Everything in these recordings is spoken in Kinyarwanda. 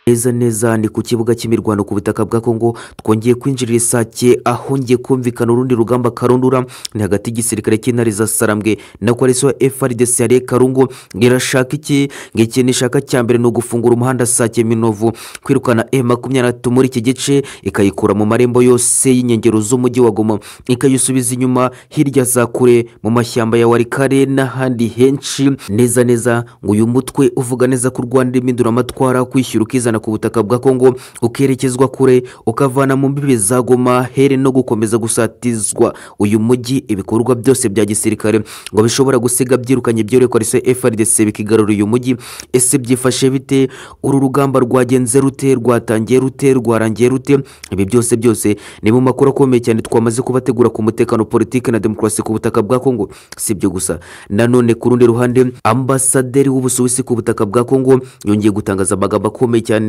neza neza ni ku kibuga cy'imirwano ku butaka bwa kongo twongeye kwinjirira isake aho ngiye kumvikana urundi rugamba karundura ni hagati y'igisirikare cy'intare za sarambwe na koalisiyo frdc yariye karungu irashaka iki ngiki nishaka cya mbere ni ugufungura umuhanda sake minovu kwirukana e makumyabiri na gatatu muri iki gice ikayikura mu marembo yose y'inkengero z'umujyi wa goma ikayisubiza inyuma hirya za kure mu mashyamba ya warikare n'ahandi henshi neza neza ngo uyu mutwe uvuga neza ko urwanda impinduramatwara kwishyura ukizana ku butaka bwa kongo ukerekezwa kure ukavana mu mbibi za goma here no gukomeza gusatizwa uyu mujyi ibikorwa byose bya gisirikare ngo bishobora gusiga byirukanye byerekwa rese frdc bikigarura uyu mujyi ese byifashe bite uru rugamba rwagenze rute rwatangiye rute rwarangiye rute ibi byose byose ni mu makuru akomeye cyane twamaze kubategura ku mutekano politiki na demokarasi ku butaka bwa kongo si ibyo gusa nanone ku rundi ruhande ambasaderi w'ubusuwisi ku butaka bwa kongo yongeye gutangaza amagambo akomeye cyane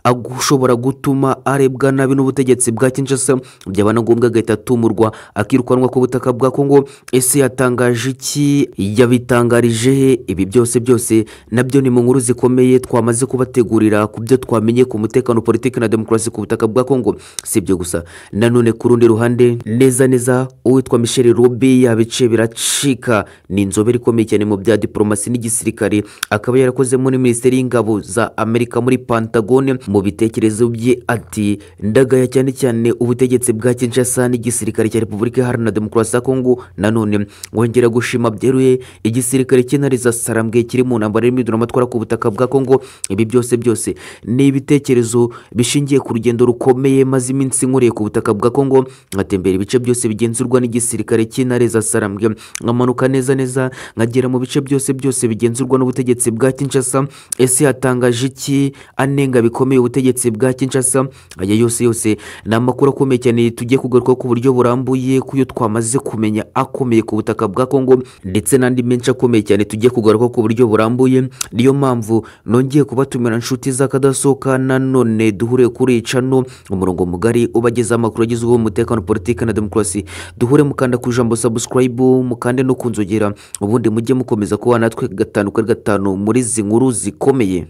ashobora gutuma arebwa nabi n'ubutegetsi bwa kinshasa byaba na ngombwa agahita atumurwa akirukanwa ku butaka bwa kongo ese yatangaje iki yabitangarije he ibi byose byose nabyo ni mu nkuru zikomeye twamaze kubategurira ku byo twamenye ku mutekano politiki na demokarasi ku butaka bwa kongo si ibyo gusa nanone ku rundi ruhande neza neza uwitwa michel rubi yabice biracika ni inzobere ikomeye cyane mu bya diporomasi n'igisirikare akaba yarakozemo muri minisiteri y'ingabo za amerika muri pantagone mu bitekerezo bye ati ndagaya cyane cyane ubutegetsi bwa kinshasa n'igisirikare cya repubulika iharanira demokarasi ya kongo nanone wongera gushima byeruye igisirikare cy'intare za sarambwe kiri mu ntambara y'imiduramatwara ku butaka bwa kongo ibi byose byose ni ibitekerezo bishingiye ku rugendo rukomeye maze iminsi nkuriye ku butaka bwa kongo nkatembera ibice byose bigenzurwa n'igisirikare cy'intare za sarambwe nkamanuka neza neza nkagera mu bice byose byose bigenzurwa n'ubutegetsi bwa kinshasa ese hatangaje iki anenga bikomeye ubutegetsi bwa kinshasa aya yose yose ni amakuru akomeye cyane tugiye kugaruka ku buryo burambuye ku yo twamaze kumenya akomeye ku butaka bwa kongo ndetse n'andi menshi akomeye cyane tugiye kugaruka ku buryo burambuye niyo mpamvu nongeye kubatumira inshuti z'akadasohoka nanone duhure kuri cano umurongo mugari ubageza amakuru agezweho umutekano politiki na demokarasi duhure mukanda ku ijambo sabusikarayibu mukande no kunzogera ubundi mujye mukomeza kuba natwe gatanu kuri gatanu muri izi nkuru zikomeye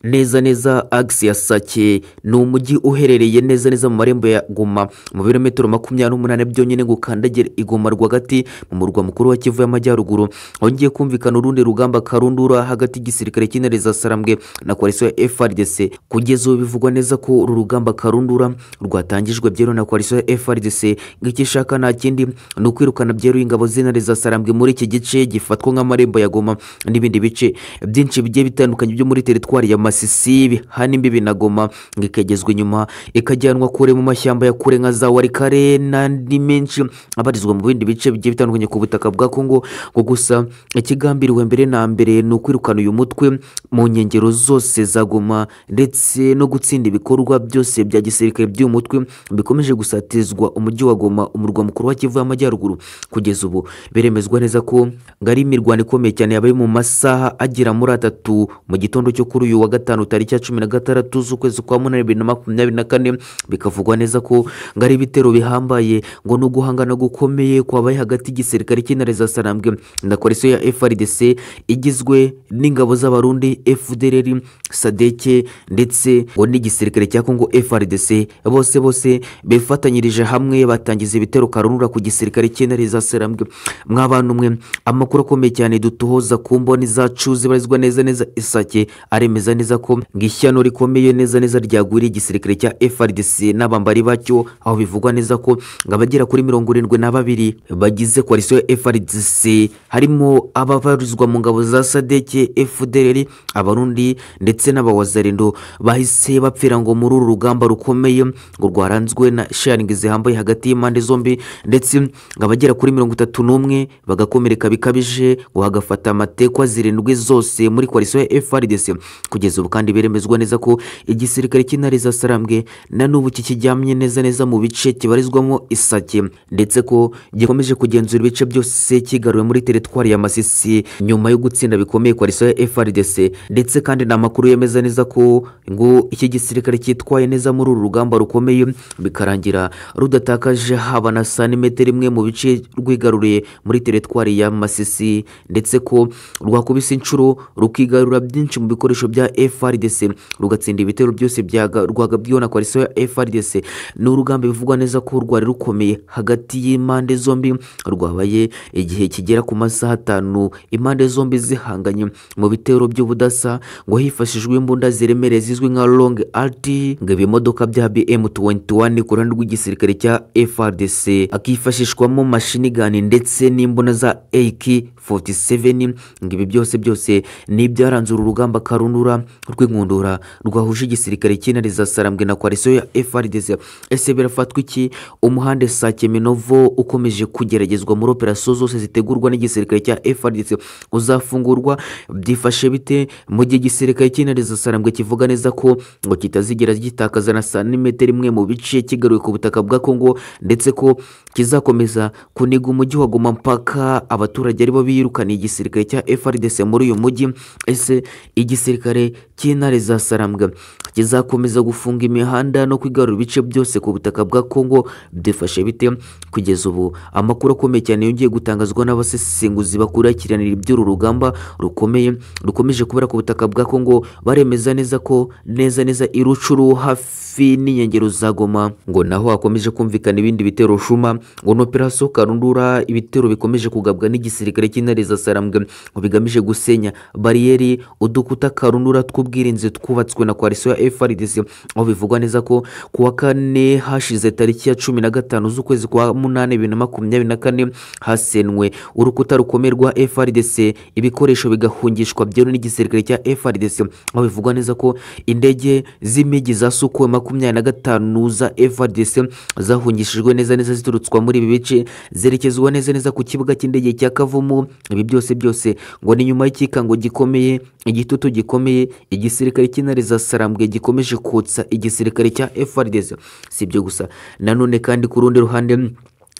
neza neza agisi ya sake ni umujyi uherereye neza neza mu marembo ya goma mu birometero makumyabiri n'umunani byonyine ngo ukandagire igoma rwagati mu murwa mukuru wa kivu y'amajyaruguru hongeye kumvikana urundi rugamba karundura hagati y'igisirikare cy'intare za sarambwe na koalisiyo ya frdc kugeza ubu bivugwa neza ko uru rugamba karundura rwatangijwe byeruye na koalisiyo ya frdc ng'icyo ishaka nta kindi ni ukwirukana byeruye ingabo z'intare za sarambwe muri iki gice gifatwa nk'amarembo ya goma n'ibindi bice byinshi bigiye bitandukanye byo muri teritwari ya masisi bihana imbibi na goma ngo ikagezwa inyuma ikajyanwa kure mu mashyamba ya kure nka za warikare n'andi menshi abarizwa mu bindi bice bigiye bitandukanye ku butaka bwa kongo ngo gusa ikigambiriwe mbere na mbere ni ukwirukana uyu mutwe mu nkengero zose za goma ndetse no gutsinda ibikorwa byose bya gisirikare by'uyu mutwe bikomeje gusatizwa umujyi wa goma umurwa mukuru wa kivu y'amajyaruguru kugeza ubu biremezwa neza ko ngari imirwano ikomeye cyane yabaye mu masaha agera muri atatu mu gitondo cyo kuri uyu wa gatanu tariki ya cumi na gatandatu z'ukwezi kwa munani bibiri na makumyabiri na kane bikavugwa neza ko ngo ari ibitero bihambaye ngo ni uguhangana gukomeye kwabaye hagati y'igisirikare cy'intare za sarambwe na koalisiyo ya frdc igizwe n'ingabo z'abarundi fdrr sadeke ndetse ngo n'igisirikare cya kongo frdc bose bose bifatanyirije hamwe batangiza ibitero karunura ku gisirikare cy'intare za sarambwe mw'abantu mwe amakuru akomeye cyane dutohoza ku mboni zacu zibarizwa neza neza isake aremeza neza ko ishyano rikomeye neza neza ryagwiriye igisirikare cya frdc n'abambari bacyo aho bivugwa neza ko ngo abagera kuri mirongo irindwi na babiri bagize koalisiyo ya frdc harimo ababarizwa mu ngabo za sadeke fdr abarundi ndetse n'abawazarindo bahise bapfira ngo muri uru rugamba rukomeye ngo rwaranzwe na sharingi zihambaye hagati y'impande zombi ndetse ngo abagera kuri mirongo itatu n'umwe bagakomereka bikabije ngo hagafata amatekwa zirindwi zose muri koalisiyo ya frdc kugeza ubu kandi biremezwa neza ko igisirikare cy'intare za sarambwe na n'ubu kikiryamye neza neza mu bice kibarizwamo isake ndetse ko gikomeje kugenzura ibice byose kigaruwe muri teritwari ya masisi nyuma yo gutsinda bikomeye koalisiyo ya frdc ndetse kandi ni amakuru yemeza neza ko ngo iki gisirikare cyitwaye neza muri uru rugamba rukomeye bikarangira rudatakaje haba na santimetero imwe mu bice rwigaruriye muri teritwari ya masisi ndetse ko rwakubise inshuro rukigarura byinshi mu bikoresho bya frdc rugatsinda gutsinda ibitero byose bya Ga- rwagabwiwe na koalisiyo ya FRDC ni urugamba bivugwa neza ko rwari rukomeye hagati y'impande zombi rwabaye igihe kigera ku masaha atanu impande zombi zihanganye mu bitero by'ubudasa ngo hifashishijwe imbunda ziremereye zizwi nka long rt ngo ibimodoka bya bm21 ku ruhande rw'igisirikare cya frdc akifashishwamo mashini ndetse n'imbunda za ak 47 ngo ibi byose byose ni ibyaranze uru rugamba karunura rw'inkundura rwahuje igisirikare cy'intare sarambwe na koalisiyo ya frdc ese birafatwa iki umuhanda sake minovo ukomeje kugeragezwa muri operasiyo zose zitegurwa n'igisirikare cya frdc uzafungurwa byifashe bite mu gihe igisirikare cy'intare sarambwe kivuga neza ko ngo kitazigera gitakaza na santimetero imwe mu bice kigaruye ku butaka bwa kongo ndetse ko kizakomeza kuniga umujyi wa goma mpaka abaturage aribo biyirukaniye igisirikare cya frdc muri uyu mujyi ese igisirikare cy'intare za sarambwa kizakomeza gufunga imihanda no kwigarura ibice byose ku butaka bwa kongo byifashe bite kugeza ubu amakuru akomeye cyane yongeye gutangazwa n'abasesenguzi bakurikiranira iby'uru rugamba rukomeye rukomeje kubera ku butaka bwa kongo baremeza neza ko neza neza irucuru hafi n'inkengero za goma ngo naho hakomeje kumvikana ibindi bitero shuma ngo ni operasiyo karundura ibitero bikomeje kugabwa n'igisirikare cy'intare za sarambwe ngo bigamije gusenya bariyeri udukuta karundura tw'ubwirinzi twubatswe na koalisiyo ya frdc aho bivugwa neza ko ku wa kane hashize tariki ya cumi na gatanu z'ukwezi kwa munani bibiri na makumyabiri na kane hasenwe urukuta rukomeye rwa frdc ibikoresho bigahungishwa byemewe n'igisirikare cya frdc aho bivugwa neza ko indege z'imigi za sukuwe makumyabiri na gatanu za frdc zahungishijwe neza neza ziturutswa muri ibi bice zerekezwa neza neza ku kibuga cy'indege cya kavumu ibi byose byose ngo ni nyuma y'ikikango gikomeye igitutu gikomeye igisirikare cy'intare za sarambwe gikomeje kotsa igisirikare cya frdc si ibyo gusa nanone kandi ku rundi ruhande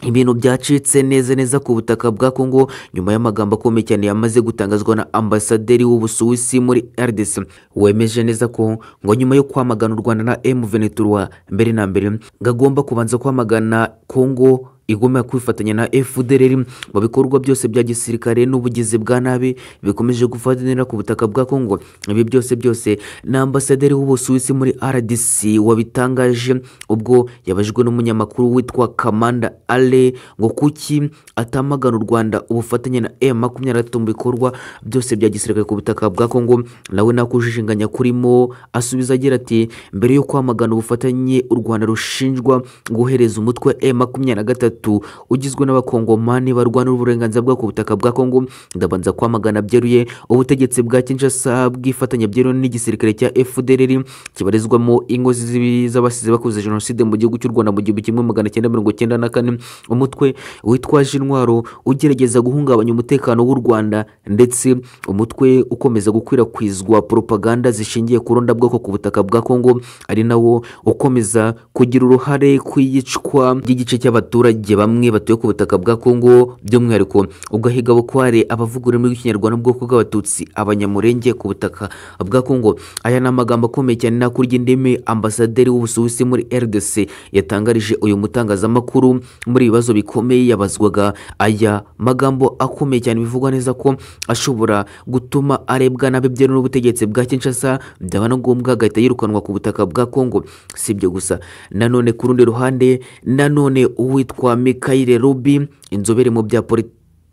ibintu byacitse neza neza ku butaka bwa Kongo nyuma y'amagambo akomeye cyane yamaze gutangazwa na ambasaderi w'ubusuwisi muri RDC wemeje neza ko ngo nyuma yo kwamagana u Rwanda na M23 mbere na mbere gagomba kubanza kwamagana Kongo igomba kwifatanya na FDLR mu bikorwa byose bya gisirikare n'ubugizi bwa nabi bikomeje gufatanira ku butaka bwa Kongo ibi byose byose na ambasaderi w'ubusuwisi muri RDC wabitangaje ubwo yabajijwe n'umunyamakuru witwa Kamanda Ale ngo kuki atamagana u Rwanda ubufatanye na M23 mu bikorwa byose bya gisirikare ku butaka bwa Kongo nawe nakujijinganya kurimo asubiza agira ati mbere yo kwamagana ubufatanye u Rwanda rushinjwa guhereza umutwe M23 gatatu ugizwe n'abakongomani barwanira uburenganzira bwo ku butaka bwa kongo ndabanza kwamagana byeruye ubutegetsi bwa kinshasa bwifatanya byeruye n'igisirikare cya fdrr kibarizwamo ingo z'ibi- z'abasize bakoze jenoside mu gihugu cy'u rwanda mu gihumbi kimwe magana cyenda mirongo cyenda na kane umutwe witwaje intwaro ugerageza guhungabanya umutekano w'u rwanda ndetse umutwe ukomeza gukwirakwizwa propaganda zishingiye ku rondabwoko ku butaka bwa kongo ari nawo ukomeza kugira uruhare ku iyicwa ry'igice cy'abaturage abaturage bamwe batuye ku butaka bwa Kongo by'umwihariko ugahiga bukware abavuga ururimi rw'ikinyarwanda ubwoko bw'abatutsi abanyamurenge ku butaka bwa Kongo aya ni amagambo akomeye cyane nakurya indimi ambasaderi w'ubusuwisi muri RDC yatangarije uyu mutangazamakuru muri ibibazo bikomeye yabazwaga aya magambo akomeye cyane bivugwa neza ko ashobora gutuma arebwa nabi byeruye n'ubutegetsi bwa Kinshasa byaba na ngombwa agahita yirukanwa ku butaka bwa Kongo si ibyo gusa nanone ku rundi ruhande nanone uwitwa Mikayire Rubi inzobere mu bya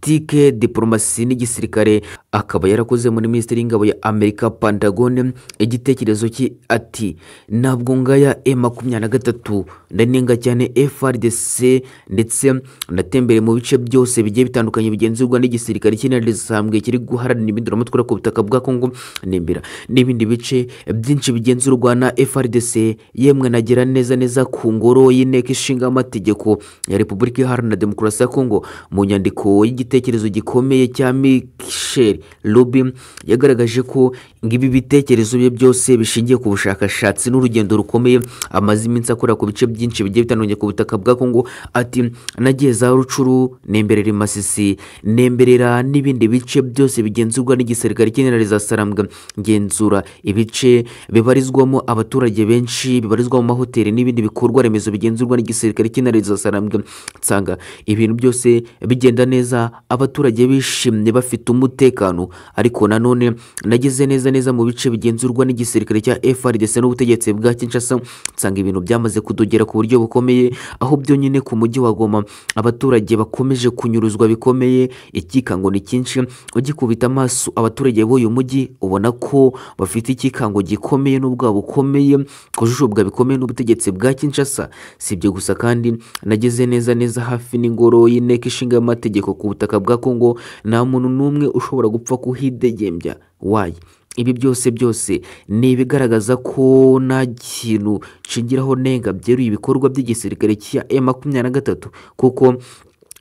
politike diporomasi n'igisirikare akaba yarakoze muri minisiteri y'ingabo ya Amerika Pentagone igitekerezo cye ati ntabwo ngaya E makumyabiri na gatatu ndanenga cyane FRDC ndetse natembere mu bice byose bigiye bitandukanye bigenzurwa n'igisirikare cy'intare zisanzwe kiri guharanira impinduramatwara ku butaka bwa Kongo n'imbira n'ibindi bice byinshi bigenzurwa na FRDC yemwe nagera neza neza ku ngoro y'inteko ishinga amategeko ya Repubulika Iharanira Demokarasi ya Kongo mu nyandiko y'igitekerezo gikomeye cya Michel Rubin yagaragaje ko ngo ibi bitekerezo bye byose bishingiye ku bushakashatsi n'urugendo rukomeye amaze iminsi akora ku bice byinshi bigiye bitandukanye ku butaka bwa Kongo ati nagiye za Rucuru nemberera Masisi nemberera n'ibindi bice byose bigenzurwa n'igisirikare cy'intare za Sarambwa ngenzura ibice bibarizwamo abaturage benshi bibarizwa mu mahoteli n'ibindi bikorwa remezo bigenzurwa n'igisirikare cy'intare za Sarambwa nsanga ibintu byose bigenda neza abaturage bishimye bafite umutekano ariko nanone nageze neza neza mu bice bigenzurwa n'igisirikare cya FRDC n'ubutegetsi bwa Kinshasa nsanga ibintu byamaze kudogera ku buryo bukomeye aho byonyine ku mujyi wa Goma abaturage bakomeje kunyuruzwa bikomeye ikikango ni cyinshi ugikubita amaso abaturage b'uyu mujyi ubona ko bafite ikikango gikomeye n'ubwoba bukomeye kujujubwa bikomeye n'ubutegetsi bwa Kinshasa si ibyo gusa kandi nageze neza neza hafi n'ingoro y'inteko ishinga amategeko ku butaka bwa Kongo nta muntu n'umwe ushobora gupfa kuhidegembya wayi ibi byose byose ni ibigaragaza ko nta kintu nshingiraho nenga byeruye ibikorwa by'igisirikare cya M makumyabiri na gatatu kuko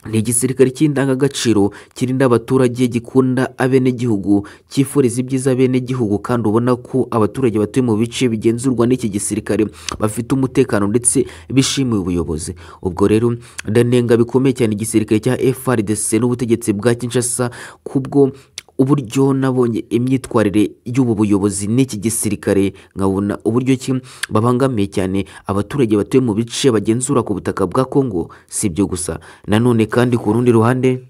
ni igisirikare cy'indangagaciro kirinda abaturage gikunda abenegihugu cyifuriza ibyiza abenegihugu kandi ubona ko abaturage batuye mu bice bigenzurwa n'iki gisirikare bafite umutekano ndetse bishimiye ubuyobozi ubwo rero ndanenga bikomeye cyane igisirikare cya FRDC n'ubutegetsi bwa Kinshasa kubwo uburyo nabonye imyitwarire y'ubu buyobozi n'iki gisirikare nkabona uburyo ki babangamiye cyane abaturage batuye mu bice bagenzura ku butaka bwa Kongo si ibyo gusa nanone kandi ku rundi ruhande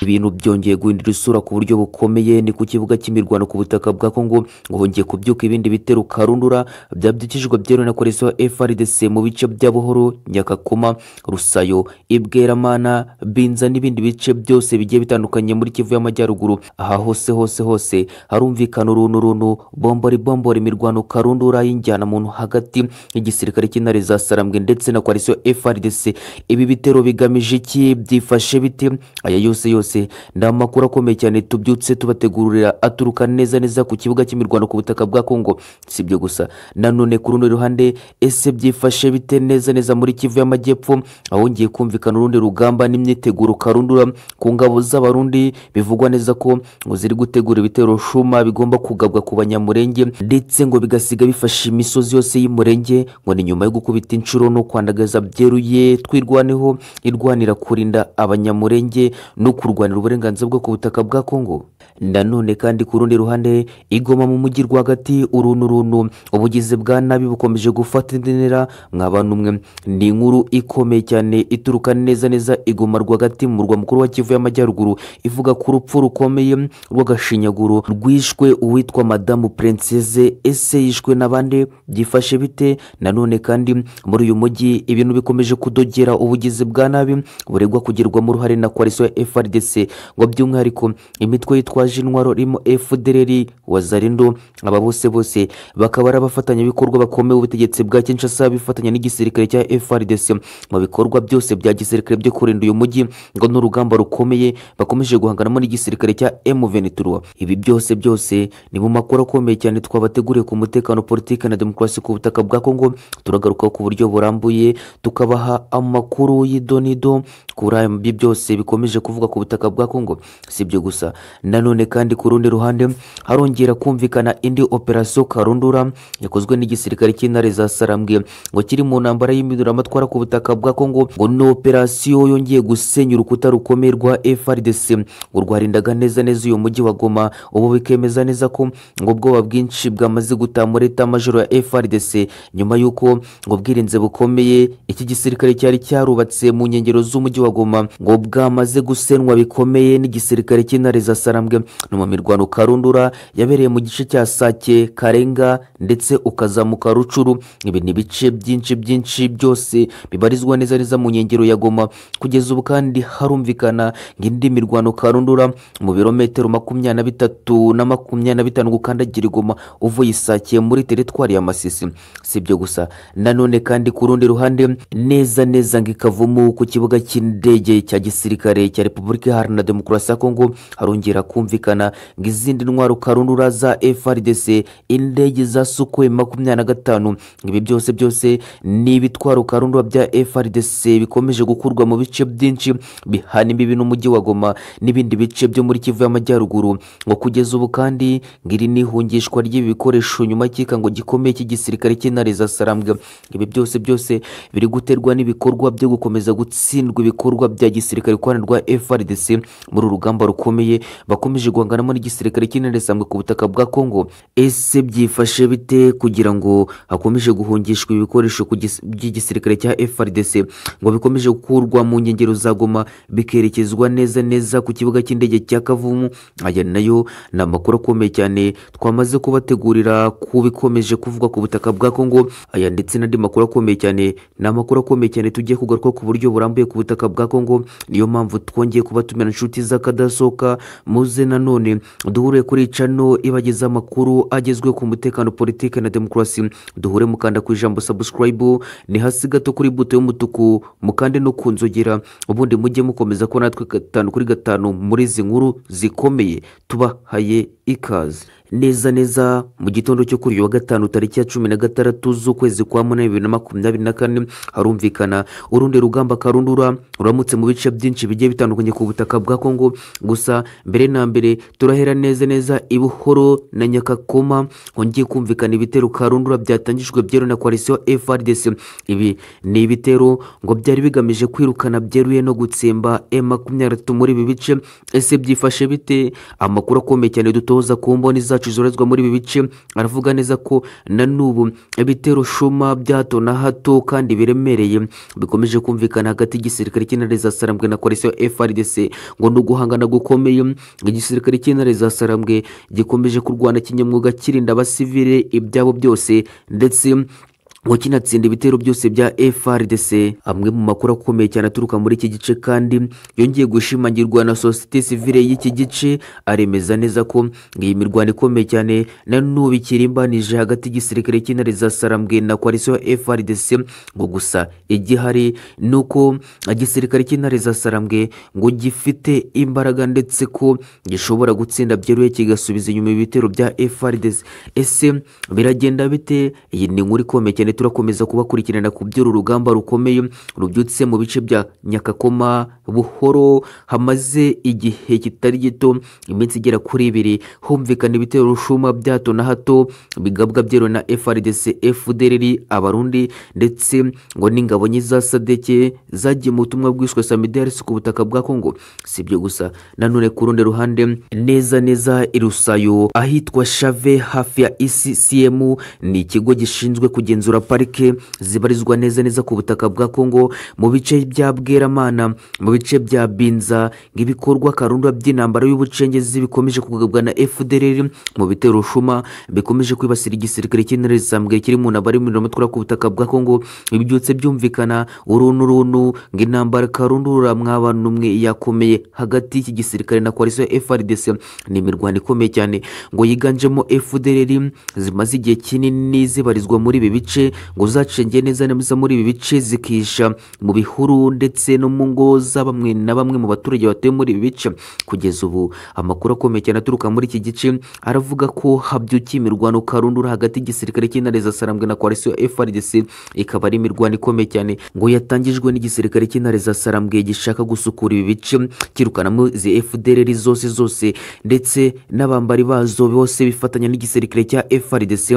ibintu byongeye guhindura isura ku buryo bukomeye ni ku kibuga cy'imirwano ku butaka bwa Kongo hongeye kubyuka ibindi bitero karundura byabyukijwe byeruwe na polisi wa FRDC mu bice bya Buhoro Nyakakoma Rusayo Ibweramana Binza n'ibindi bice byose bigiye bitandukanye muri Kivu y'Amajyaruguru aha hose hose hose harumvikana urunturuntu bombori bombori imirwano karundura y'injyana muntu hagati y'igisirikare cy'intare za Sarambwe ndetse na polisi wa FRDC ibi bitero bigamije iki byifashe bite aya yose yose byose ni amakuru akomeye cyane tubyutse tubategurira aturuka neza neza ku kibuga cy'imirwano ku butaka bwa Kongo si ibyo gusa nanone ku rundi ruhande ese byifashe bite neza neza muri Kivu y'Amajyepfo ahongeye kumvikana urundi rugamba n'imyiteguro karundura ku ngabo z'abarundi bivugwa neza ko ngo ziri gutegura ibitero shuma bigomba kugabwa ku banyamurenge ndetse ngo bigasiga bifashe imisozi yose y'umurenge ngo ni nyuma yo gukubita inshuro no kwandagaza byeruye twirwaneho irwanira kurinda abanyamurenge no kurwanya kurwanira uburenganzira bwo ku butaka bwa Kongo nanone kandi ku rundi ruhande igoma mu mujyi rwagati urunturuntu ubugizi bwa nabi bukomeje gufata indinira mwabantu mwe ni inkuru ikomeye cyane ituruka neza neza igoma rwagati mu murwa mukuru wa Kivu y'Amajyaruguru ivuga ku rupfu rukomeye rw'agashinyaguro rwishwe uwitwa madamu princese ese yishwe n'abandi byifashe bite nanone kandi muri uyu mujyi ibintu bikomeje kudogera ubugizi bwa nabi buregwa kugirwamo uruhare na koalisiyo ya FRDC ngo by'umwihariko imitwe yitwaje intwaro irimo FDLR wazarindo aba bose bose bakaba ari abafatanyabikorwa bakomeye ubutegetsi bwa Kinshasa bifatanya n'igisirikare cya FRDC mu bikorwa byose bya gisirikare byo kurinda uyu mujyi ngo n'urugamba rukomeye bakomeje guhanganamo n'igisirikare cya M23 ibi byose byose ni mu makuru akomeye cyane twabateguriye ku mutekano politiki na demokarasi ku butaka bwa Kongo turagaruka ku buryo burambuye tukabaha amakuru y'idonido kuri ibi byose bikomeje kuvuga ku butaka bwa Kongo si ibyo gusa nanone kandi ku rundi ruhande harongera kumvikana indi operasiyo karundura yakozwe n'igisirikare cy'intare za Sarambwe ngo kiri mu ntambara y'imiduramatwara ku butaka bwa Kongo ngo ni operasiyo yongeye gusenya urukuta rukomeye rwa FRDC ngo rwarindaga neza neza uyu mujyi wa Goma ubu bikemeza neza ko ngo ubwoba bwinshi bwamaze gutaha muri eta majoro ya FRDC nyuma y'uko ngo bwirinze bukomeye iki gisirikare cyari cyarubatse mu nkengero z'umujyi wa Goma ngo bwamaze gusenwa bikomeye n'igisirikare cy'intare za sarambwe no mu mirwano karundura yabereye mu gice cya sake karenga ndetse ukazamuka rucuru ibi ni ibice byinshi byinshi byose bibarizwa neza neza mu nkengero ya goma kugeza ubu kandi harumvikana indi mirwano karundura mu birometero makumyabiri na bitatu na makumyabiri na bitanu gukandagira igoma uvuye isake muri teritwari ya masisi si ibyo gusa nanone kandi ku rundi ruhande neza neza ngo ikavumu ku kibuga cy'indege cya gisirikare cya repubulika Repubulika Iharanira Demokarasi ya Kongo harongera kumvikana ngo izindi ntwaro karundura za FRDC indege za Sukhoi makumyabiri na gatanu ibi byose byose ni ibitwaro karundura bya FRDC bikomeje gukurwa mu bice byinshi bihana imbibi n'umujyi wa Goma n'ibindi bice byo muri Kivu y'Amajyaruguru ngo kugeza ubu kandi ngiri n'ihungishwa ry'ibi bikoresho nyuma y'ikikango gikomeye cy'igisirikare cy'intare za Sarambwe ibi byose byose biri guterwa n'ibikorwa byo gukomeza gutsindwa ibikorwa bya gisirikare ikorana rwa FRDC bose muri uru rugamba rukomeye bakomeje guhanganamo n'igisirikare cy'intare zisambwe ku butaka bwa kongo ese byifashe bite kugira ngo hakomeje guhungishwa ibikoresho ku gis- by'igisirikare cya frdc ngo bikomeje gukurwa mu nkengero za goma bikerekezwa neza neza ku kibuga cy'indege cya kavumu aya nayo ni amakuru akomeye cyane twamaze kubategurira ku bikomeje kuvugwa ku butaka bwa kongo aya ndetse n'andi makuru akomeye cyane ni amakuru akomeye cyane tugiye kugaruka ku buryo burambuye ku butaka bwa kongo niyo mpamvu twongeye kubatumira inshuti z'akadasohoka muze nanone duhure kuri cano ibagezaho amakuru agezweho ku mutekano politiki na demokarasi duhure mukanda ku ijambo subscribe ni hasi gato kuri buto y'umutuku mukande no ku nzogera ubundi mujye mukomeza ko natwe gatanu kuri gatanu muri izi nkuru zikomeye tubahaye ikaze neza neza mu gitondo cyo kuri uyu wa gatanu tariki ya cumi na gatandatu z'ukwezi kwa munani bibiri na makumyabiri na kane harumvikana urundi rugamba karundura ruramutse mu bice byinshi bigiye bitandukanye ku butaka bwa kongo gusa mbere na mbere turahera neza neza i buhoro na nyakakoma hongeye kumvikana ibitero karundura byatangijwe byeruye na koalisiyo frdc ibi ni ibitero ngo byari bigamije kwirukana byeruye no gutsemba e makumyabiri na gatatu muri ibi bice ese byifashe bite amakuru akomeye cyane dutoza ku mboni zacu zorezwa muri ibi bice aravuga neza ko na n'ubu ibitero shuma bya hato na hato kandi biremereye bikomeje kumvikana hagati y'igisirikare cy'intare za sarambwe na koalisiyo frdc ngo ni uguhangana gukomeye igisirikare cy'intare za sarambwe gikomeje kurwana kinyamwuga kirinda abasivile ibyabo byose ndetse ngo kinatsinda ibitero byose bya frdc amwe mu makuru akomeye cyane aturuka muri iki gice kandi yongeye gushimangirwa na sosiyete sivile y'iki gice aremeza neza ko iyi mirwano ikomeye cyane na n'ubu ikirimbanije hagati y'igisirikare cy'intare za sarambwe na koalisiyo frdc ngo gusa igihari ni uko igisirikare cy'intare za sarambwe ngo gifite imbaraga ndetse ko gishobora gutsinda byeruye kigasubiza inyuma ibitero bya frdc ese biragenda bite iyi ni inkuru ikomeye cyane turakomeza kubakurikirana ku by'uru rugamba rukomeye rubyutse mu bice bya nyakakoma buhoro hamaze igihe kitari gito iminsi igera kuri ibiri humvikana ibitero rushuma bya hato na hato bigabwa byeruye na frdc fdrr abarundi ndetse ngo n'ingabo nye za sadeke zagiye mu butumwa bwiswe samidaris ku butaka bwa kongo si ibyo gusa nanone ku rundi ruhande neza neza irusayo ahitwa shave hafi ya ecm ni ikigo gishinzwe kugenzura parike zibarizwa neza neza ku butaka bwa kongo mu bice bya bweramana mu bice bya binza ng'ibikorwa karundwa by'intambara y'ubucengezi bikomeje kugabwa na fdrr mu bitero shuma bikomeje kwibasira igisirikare cy'intare zisambwe kiri mu ntabara y'umuriro ku butaka bwa kongo ibyutse byumvikana uruntu uruntu ngo intambara karundura mwabana umwe yakomeye hagati y'iki gisirikare na koalisiyo frdc ni imirwano ikomeye cyane ngo yiganjemo fdrr zimaze igihe kinini zibarizwa muri ibi bice ngo zacengeye neza neza muri ibi bice zikihisha mu bihuru ndetse no mu ngo za bamwe na bamwe mu baturage batuye muri ibi bice kugeza ubu amakuru akomeye cyane aturuka muri iki gice aravuga ko habyukiye imirwano karundura hagati y'igisirikare cy'intare za sarambwe na koalisiyo frdc ikaba ari imirwano ikomeye cyane ngo yatangijwe n'igisirikare cy'intare za sarambwe gishaka gusukura ibi bice kirukanamo izi fdrr zose zose ndetse n'abambari bazo bose bifatanya n'igisirikare cya frdc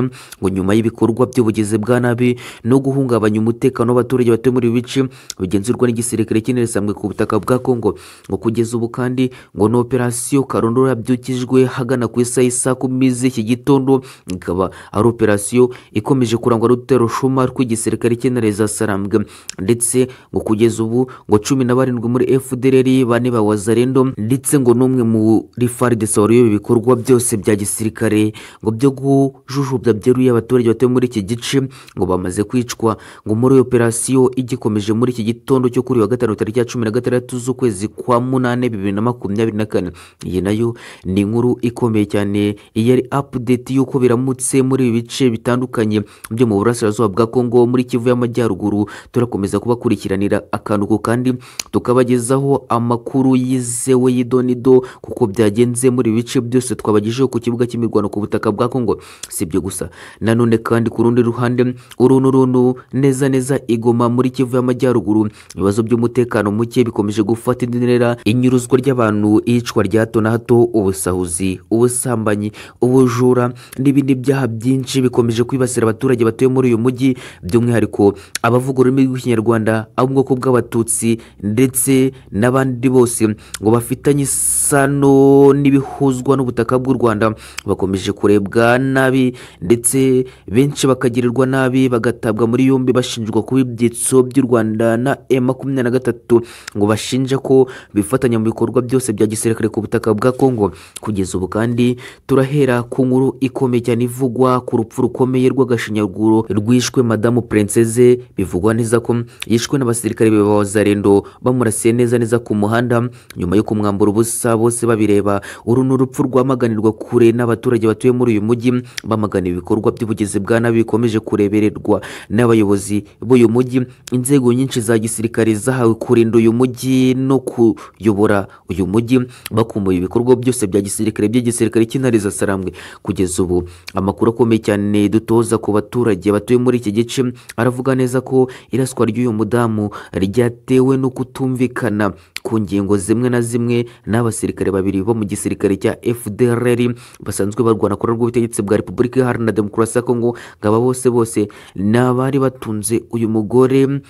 ngo nyuma y'ibikorwa by'ubugizi bwa nabi no guhungabanya umutekano w'abaturage batuye muri ibi bice bigenzurwa n'igisirikare cy'intare zisambwe ku butaka bwa kongo ngo kugeza ubu kandi ngo ni operasiyo karondora yabyukijwe hagana ku isaha y'isa kumi z'iki gitondo ikaba ari operasiyo ikomeje kurangwa n'urutero shuma rw'igisirikare cy'intare za sarambwe ndetse ngo kugeza ubu ngo cumi na barindwi muri fdrr bane ba wazarendo ndetse ngo n'umwe muri fardesa waruyobe ibikorwa byose bya gisirikare ngo byo gujujubya byeruye abaturage batuye muri iki gice ngo bamaze kwicwa ngo muri iyo operasiyo igikomeje muri iki gitondo cyo kuri uyu wa gatanu tariki ya cumi na gatandatu z'ukwezi kwa munani bibiri na makumyabiri na kane iyi nayo ni inkuru ikomeye cyane iyi ari update y'uko biramutse muri ibi bice bitandukanye byo mu burasirazuba bwa kongo muri kivu y'amajyaruguru turakomeza kubakurikiranira akantu ku kandi tukabagezaho amakuru yizewe y'idonido kuko byagenze muri ibi bice byose twabagejeho ku kibuga cy'imirwano ku butaka bwa kongo si ibyo gusa nanone kandi ku rundi ruhande uruntu uruntu neza neza igoma muri kivu y'amajyaruguru ibibazo by'umutekano muke bikomeje gufata indi ntera inyuruzwa ry'abantu iyicwa rya hato na hato ubusahuzi ubusambanyi ubujura n'ibindi byaha byinshi bikomeje kwibasira abaturage batuye muri uyu mujyi by'umwihariko abavuga ururimi rw'ikinyarwanda abo mu bwoko bw'abatutsi ndetse n'abandi bose ngo bafitanye isano n'ibihuzwa n'ubutaka bw'u rwanda bakomeje kurebwa nabi ndetse benshi bakagirirwa nabi bagatabwa muri yombi bashinjwa kuba ibyitso by'u rwanda na e makumyabiri na gatatu ngo bashinja ko bifatanya mu bikorwa byose bya gisirikare ku butaka bwa kongo kugeza ubu kandi turahera ku nkuru ikomeye cyane ivugwa ku rupfu rukomeye rw'agashinyaguro rwishwe madamu princeze bivugwa neza ko yishwe n'abasirikare b'abazarendo bamurasiye neza neza ku muhanda nyuma yo kumwambura ubusa bose babireba uru ni urupfu rwamaganirwa kure n'abaturage batuye muri uyu mujyi bamagana ibikorwa by'ubugizi bwa nabi bikomeje kurebererwa n'abayobozi b'uyu mujyi inzego nyinshi za gisirikare zahawe kurinda uyu mujyi no kuyobora uyu mujyi bakumbuye ibikorwa byose bya gisirikare by'igisirikare cy'intare za sarambwe kugeza ubu amakuru akomeye cyane dutoza ku baturage batuye muri iki gice aravuga neza ko iraswa ry'uyu mudamu ryatewe no kutumvikana ku ngingo zimwe na zimwe n'abasirikare babiri bo mu gisirikare cya FDLR basanzwe barwana ku rw'ubutegetsi bwa Repubulika Iharanira Demokarasi ya Kongo ngaba bose bose ni abari batunze uyu mugore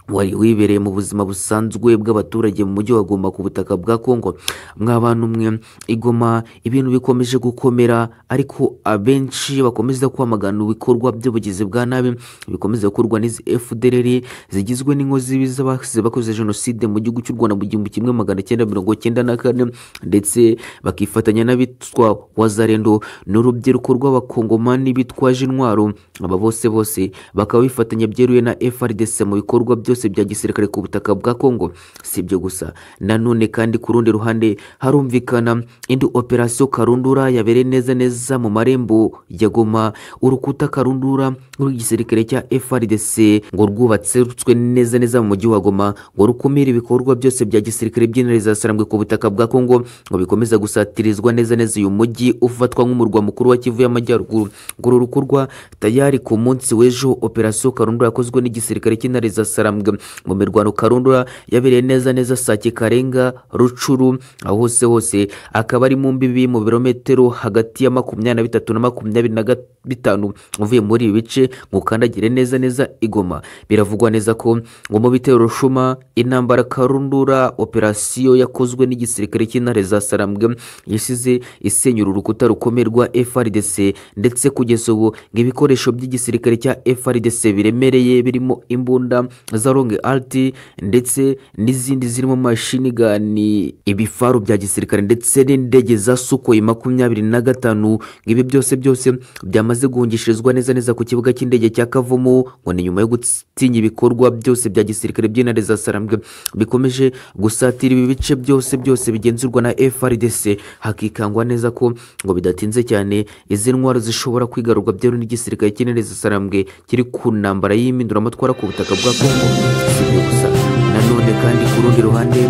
wari wibereye mu buzima busanzwe bw'abaturage mu mujyi wa Goma ku butaka bwa Kongo mw'abantu mwe igoma ibintu bikomeje gukomera ariko abenshi bakomeza kwamagana ibikorwa by'ubugizi bwa nabi bikomeza gukorwa n'izi FDLR zigizwe n'inkozi z'abakoze bakoze jenoside mu gihugu cy'u Rwanda mu gihumbi kimwe magana cyenda mirongo cyenda na kane ndetse bakifatanya n'abitwa wazarendo n'urubyiruko rw'abakongomani bitwaje intwaro aba bose bose bakaba bifatanya byeruye na FRDC mu bikorwa byose byose bya gisirikare ku butaka bwa Kongo si ibyo gusa nanone kandi ku rundi ruhande harumvikana indi operasiyo karundura yabereye neza neza mu marembo ya Goma urukuta karundura rw'igisirikare cya FARDC ngo rwubatse rutswe neza neza mu mujyi wa Goma ngo rukumire ibikorwa byose bya gisirikare by'intare za sarambwe ku butaka bwa Kongo ngo bikomeza gusatirizwa neza neza uyu mujyi ufatwa nk'umurwa mukuru wa Kivu y'amajyaruguru ngo uru rukorwa tayari ku munsi w'ejo operasiyo karundura yakozwe n'igisirikare cy'intare za sarambwe mu mirwano karundura yabereye neza neza sake karenga rucuru aho hose hose akaba ari mu mbibi mu birometero hagati ya makumyabiri na bitatu na makumyabiri na bitanu uvuye muri ibi bice ngo ukandagire neza neza igoma biravugwa neza ko ngo mu bitero rushuma intambara karundura operasiyo yakozwe n'igisirikare cy'intare za sarambwe yasize isenyura urukuta rukomeye rwa FRDC ndetse kugeza ubu ngo ibikoresho by'igisirikare cya FRDC biremereye birimo imbunda za longe alti ndetse n'izindi zirimo mashini gani ibifaru bya gisirikare ndetse n'indege za sukoyi makumyabiri na gatanu ibi byose byose byamaze guhungishirizwa neza neza ku kibuga cy'indege cya kavumu ngo ni nyuma yo gutinya ibikorwa byose bya gisirikare by'intare za sarambwe bikomeje gusatira ibi bice byose byose bigenzurwa na frdc hakikangwa neza ko ngo bidatinze cyane izi ntwaro zishobora kwigarurwa byeru n'igisirikare cy'intare za sarambwe kiri ku ntambara y'impinduramatwara ku butaka bwa kongo si ibyo gusa nanone kandi ku rundi ruhande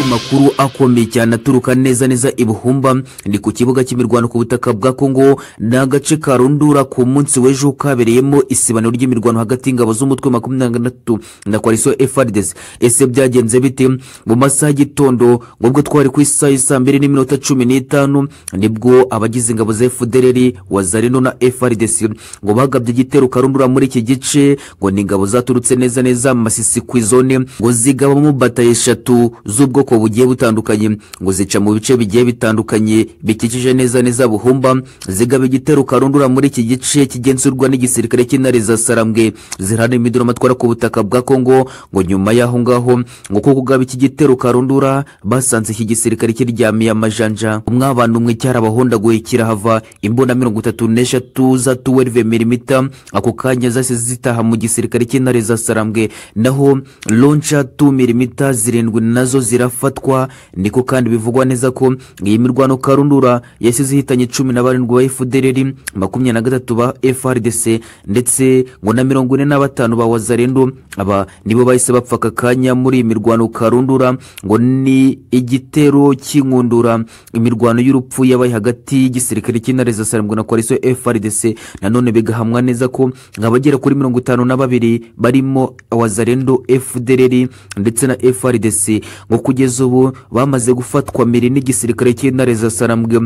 amakuru akomeye cyane aturuka neza neza ibuhumba ni ku kibuga cy'imirwano ku butaka bwa kongo ni agace ka rundura ku munsi w'ejo kabereyemo isibaniro ry'imirwano hagati y'ingabo z'umutwe makumyabiri na gatatu na koalisiyo efardes ese byagenze bite mu masaha y'igitondo ngubwo twari ku isaha y'isa mbiri n'iminota cumi n'itanu nibwo abagize ingabo za efudereri wazarino na efardes ngo bagabye igitero karundura muri iki gice ngo ni ingabo zaturutse neza neza masisi ku izone ngo zigabamo bataye eshatu z'ubwoko bugiye butandukanye ngo zica mu bice bigiye bitandukanye bikikije neza neza buhumba zigaba igitero karundura muri iki gice kigenzurwa n'igisirikare cy'intare za sarambwe zirana imiduromatwara ku butaka bwa kongo ngo nyuma y'aho ngaho ngo ko kugaba iki gitero karundura basanze iki gisirikare kiryamiye amajanja umwabana umwe cyarabahondaguye kirahava imbunda mirongo itatu n'eshatu za tuwerive milimita ako kanya zase zitaha mu gisirikare cy'intare za sarambwe naho lonca tu milimita zirindwi nazo zirafatwa kwicwa niko kandi bivugwa neza ko iyi mirwano karundura yasize ihitanye cumi na barindwi ba efudereri makumyabiri na gatatu ba efrdc ndetse ngo na mirongo ine na batanu ba wazarendo aba nibo bahise bapfa aka kanya muri iyi mirwano karundura ngo ni igitero cy'inkundura imirwano y'urupfu yabaye hagati y'igisirikare cy'intare zisarangwa na koalisiyo efrdc nanone bigahamwa neza ko abagera kuri mirongo itanu na babiri barimo wazarendo fdrr ndetse na frdc ngo kugeza ubu bamaze gufatwa mbere n'igisirikare cy'intare zasarambwe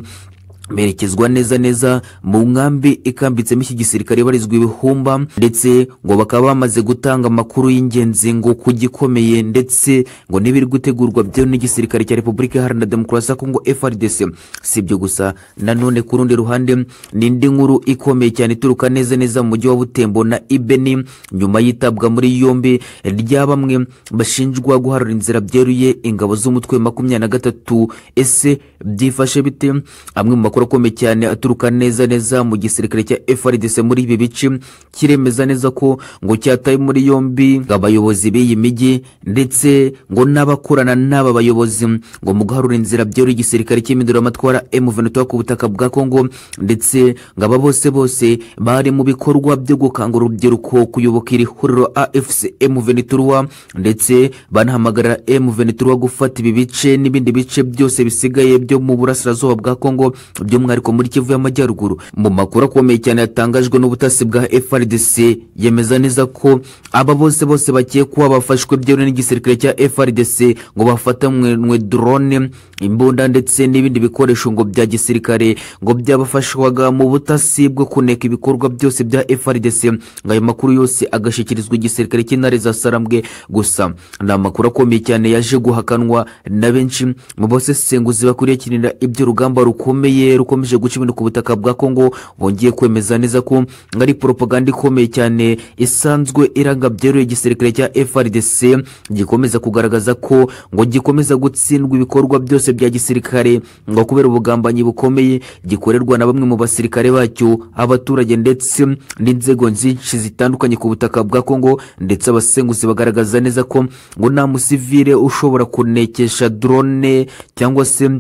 berekezwa neza neza mu nkambi ikambitsemo iki gisirikare barizwa ibihumba ndetse ngo bakaba bamaze gutanga amakuru y'ingenzi ngo ku gikomeye ndetse ngo n'ibiri gutegurwa byo n'igisirikare cya repubulika iharanira demokarasi ya kongo frdc si ibyo gusa nanone ku rundi ruhande ni indi nkuru ikomeye cyane ituruka neza neza mu mujyi wa butembo na ibeni nyuma y'itabwa muri yombi rya bamwe bashinjwa guharura inzira byeruye ingabo z'umutwe makumyabiri na gatatu ese byifashe bite amwe mu makuru amakuru akomeye cyane aturuka neza neza mu gisirikare cya FRDC muri ibi bice kiremeza neza ko ngo cyataye muri yombi abayobozi b'iyi migi ndetse ngo n'abakorana n'aba bayobozi ngo mu guharura inzira byera igisirikare cy'iminduramatwara M23 ku butaka bwa Kongo ndetse ngo aba bose bose bari mu bikorwa byo gukangura urubyiruko kuyoboka iri huriro AFC M23 ndetse banahamagarira M23 gufata ibi bice n'ibindi bice byose bisigaye byo mu burasirazuba bwa Kongo by'umwihariko muri kivu y'amajyaruguru mu makuru akomeye cyane yatangajwe n'ubutasi bwa frdc yemeza neza ko aba bose bose bakekwa bafashwe byewe n'igisirikare cya frdc ngo bafatanywe drone imbunda ndetse n'ibindi bikoresho ngo bya gisirikare ngo byabafashwaga mu butasi bwo kuneka ibikorwa byose bya frdc ngo ayo makuru yose agashyikirizwa igisirikare cy'intare za sarambwe gusa ni amakuru akomeye cyane yaje guhakanwa na benshi mu basesenguzi bakurikiranira iby'urugamba rukomeye rukomeje guca ibintu ku butaka bwa kongo bongeye kwemeza neza ko ari poropaganda ikomeye cyane isanzwe iranga byeruye igisirikare cya frdc gikomeza kugaragaza ko ngo gikomeza gutsindwa ibikorwa byose bya gisirikare ngo kubera ubugambanyi bukomeye gikorerwa na bamwe mu basirikare bacyo abaturage ndetse n'inzego nyinshi zitandukanye ku butaka bwa kongo ndetse abasenguzi bagaragaza neza ko ngo nta musivire ushobora kunekesha drone cyangwa se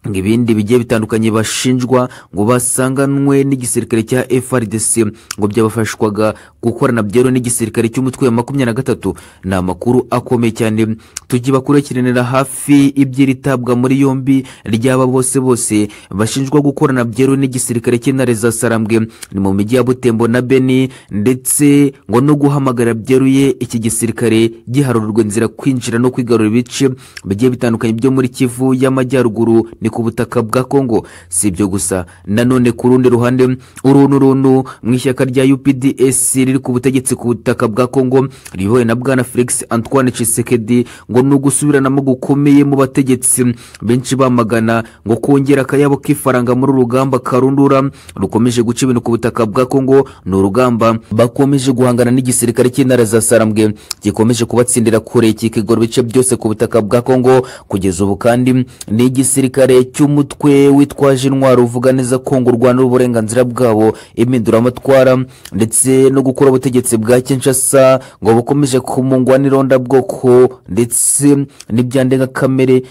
ngo ibindi bigiye bitandukanye bashinjwa ngo basanganwe n'igisirikare cya FRDC ngo byabafashwaga gukorana byero n'igisirikare cy'umutwe wa makumyabiri na gatatu ni amakuru akomeye cyane tujye bakurikiranira hafi iby'iritabwa muri yombi ry'aba bose bose bashinjwa gukorana byero n'igisirikare cy'intare za sarambwe ni mu mijyi ya butembo na beni ndetse ngo no guhamagara byeruye iki gisirikare giharurwa inzira kwinjira no kwigarura ibice bigiye bitandukanye byo muri kivu y'amajyaruguru ni ku butaka bwa kongo si ibyo gusa nanone ku rundi ruhande uruntu runtu mu ishyaka rya upds riri ku butegetsi ku butaka bwa kongo riyobowe na bwana felix antoine cisekedi ngo ni ugusubiranamo gukomeye mu bategetsi benshi bamagana ngo kongera akayabo k'ifaranga muri urugamba karundura rukomeje guca ibintu ku butaka bwa kongo ni urugamba bakomeje guhangana n'igisirikare cy'intara za sarambwe gikomeje kubatsindira kure kikigora ibice byose ku butaka bwa kongo kugeza ubu kandi ni igisirikare cy'umutwe witwaje intwaro uvuga neza ko ngo urwanira uburenganzira bwabo impinduramatwara ndetse no gukora ubutegetsi bwa kinshasa ngo bukomeje kumungwa n'ironda bwoko ndetse n'ibya ndengakamere